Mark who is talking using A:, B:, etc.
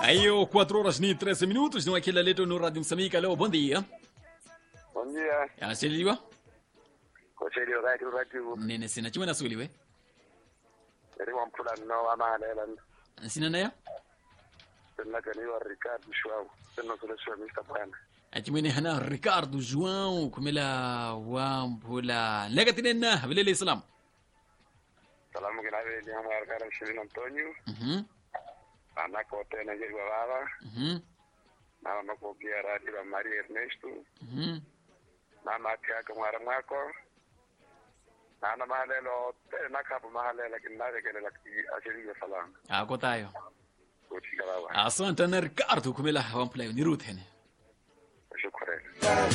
A: Aí, 4 horas e 13 minutos, no Aquila Leto no Rádio Moçambique. Alô, bom dia.
B: Bom dia.
A: Anasiliwa?
B: Kocheli wakati uratibu.
A: Nene sina chima nasuliwe.
B: Yari wa mpula no amahalela.
A: Sina naya?
B: Tena kani wa Ricardo Shwau. Tena sura shwa Mr. Bwana.
A: Achimwene hana Ricardo João kumela wampula. Lega tinena, bilele islam.
B: Salamu kina we ni ama arkara Shirin Antonio.
A: Mhm.
B: Ana ko tena jeri wa baba.
A: Mhm.
B: Na na ko pia radi wa Maria Ernesto.
A: Mhm.
B: Na na tia ka mara mwako. Na na mahalelo tena kapo mahalela kinawe kele la ashiri ya salamu.
A: Ako tayo.
B: Kochi kala wa.
A: Asante na Ricardo kumela wampula ni Ruth hene.
B: Shukrani.